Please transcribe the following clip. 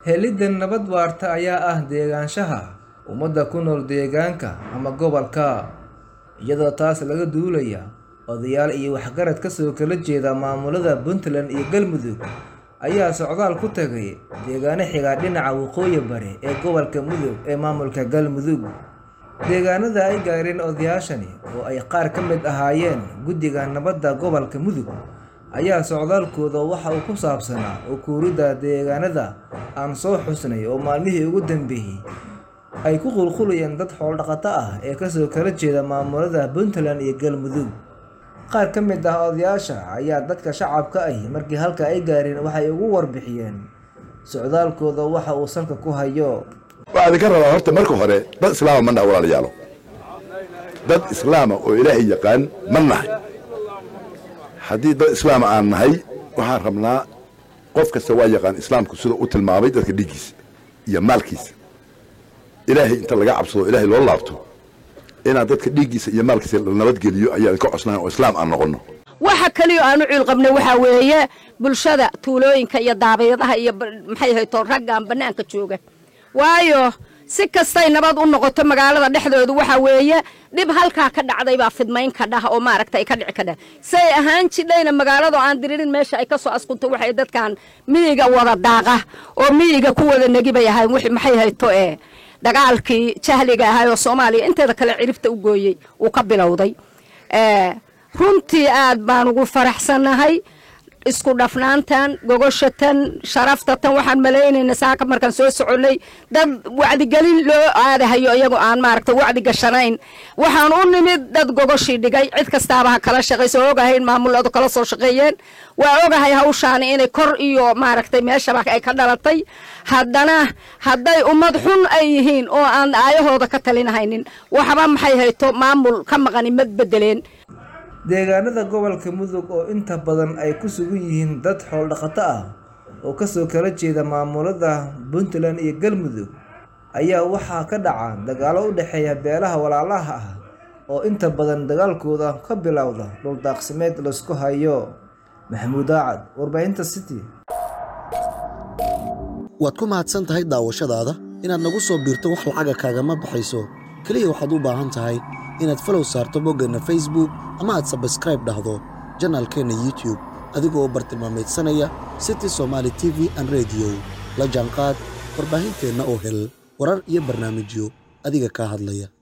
helidda nabad waarta ayaa ah deegaanshaha ummadda ku nool deegaanka ama gobolka iyadoo taas laga duulaya odayaal iyo waxgarad kasoo kala jeeda maamulada puntland iyo galmudug ayaa socdaal ku tagay deegaano xigaa dhinaca waqooyi bari ee gobolka mudug ee maamulka galmudug deegaanada ay gaareen odayaashani oo ay qaar ka mid ahaayeen guddiga nabadda gobolka mudug ayaa socdaalkooda waxa uu ku saabsanaa ukuuridda deegaanada aan soo xusnay oo maalmihii ugu dambeeyey ay ku qulqulayeen dad xooldhaqato ah ee kasoo kala jeeda maamulada puntland iyo galmudug qaar ka mid ah odayaasha ayaa dadka shacabka ahi markii halka ay gaareen waxay ugu warbixiyeen socdaalkooda waxa uu salka ku hayo waxaa idinka rabaa horta marka hore dad islaama ma naha walaalayaalo dad islaama oo ilaahay yaqaan ma nahay haddii dad islaama aan nahay waxaan rabnaa qof kasta waa yaqaan islaamku sida u tilmaamay dadka dhiiggiisa iyo maalkiisa ilaahay inta laga cabsado ilaahay loo laabto inaan dadka dhiiggiisa iyo maalkiisa la nabadgeliyo ayaan ka cosnayn oo islaam aan noqonno waxa kaliyo aanu ciil qabnay waxaa weeye bulshada tuulooyinka iyo daabayadaha iyo maxay hayto raggan bannaanka jooga waayo si kastay nabad u noqoto magaalada dhexdooda waxaa weeye dhib halkaa ka dhacday baa fidmayn ka dhah oo maaragta ay ka dhici ka dhah say ahaan jidhayna magaalada aan diririn meesha ay ka soo askunto waxay dadkan miyiga wada daaqa oo miyiga ku wada negi bay ahayn wixii maxay hayto ee dagaalkii jahliga ahay oo soomaaliya inteeda kale ciribta u gooyey uu ka bilowday runtii aad baan ugu faraxsannahay isku dhafnaantan gogoshatan sharaftatan waxaan malaynaynaa saaka markaan soo soconnay dad wacdigelin loo aadahayo iyagoo aan maaragta wacdi gashanayn waxaan u nimid dad gogoshii dhigay cid kastaaba ha kala shaqayso ogahayn maamuladu kala soo shaqeeyeen waa ogahay hawshaani inay kor iyo maaragtay meeshaba ay ka dhalatay haddana hadday ummad xun ay yihiin oo aan aayahooda ka talinahaynin waxba maxay hayto maamul ka maqani mad bedeleen deegaanada gobolka mudug oo inta badan ay ku sugan yihiin dad xooldhaqato ah oo kasoo kala jeeda maamulada puntland iyo galmudug ayaa waxaa ka dhaca dagaalo u dhexeeya beelaha walaalaha ah oo inta badan dagaalkooda ka bilowda dhuldaaqsimeed laysku hayo maxamuud aacad warbaahinta city waad ku mahadsan tahay daawashadaada inaad nagu soo biirto wax lacaga kaagama baxayso keliya waxaad u baahan tahay inaad falow saarto boggeenna facebook ama aad sabskraib dhahdo janaalkeenna youtube adigoo bartilmaamaydsanaya city somaali t v an rediyo la jaanqaad warbaahinteenna oo hel warar iyo barnaamijyo adiga kaa hadlaya